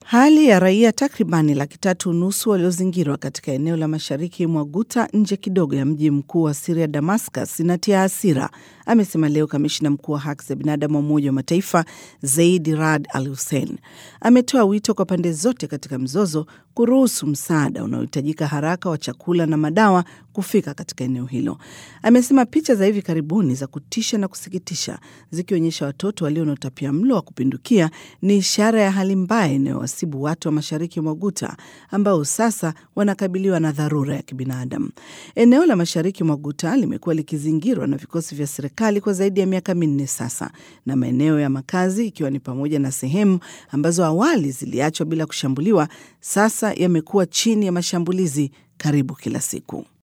Hali ya raia takribani laki tatu nusu waliozingirwa katika eneo la mashariki mwa Guta nje kidogo ya mji mkuu wa Siria, Damascus, inatia hasira, amesema leo kamishina mkuu wa haki za binadamu wa Umoja wa Mataifa Zaid Rad Al Hussein. Ametoa wito kwa pande zote katika mzozo kuruhusu msaada unaohitajika haraka wa chakula na madawa kufika katika eneo hilo. Amesema picha za hivi karibuni za kutisha na kusikitisha zikionyesha watoto walio na utapia mlo wa kupindukia ni ishara ya hali mbaya inayowasibu watu wa mashariki mwa Guta ambao sasa wanakabiliwa na dharura ya kibinadamu. Eneo la mashariki mwa Guta limekuwa likizingirwa na vikosi vya serikali kwa zaidi ya miaka minne sasa, na maeneo ya makazi ikiwa ni pamoja na sehemu ambazo awali ziliachwa bila kushambuliwa sasa yamekuwa chini ya mashambulizi karibu kila siku.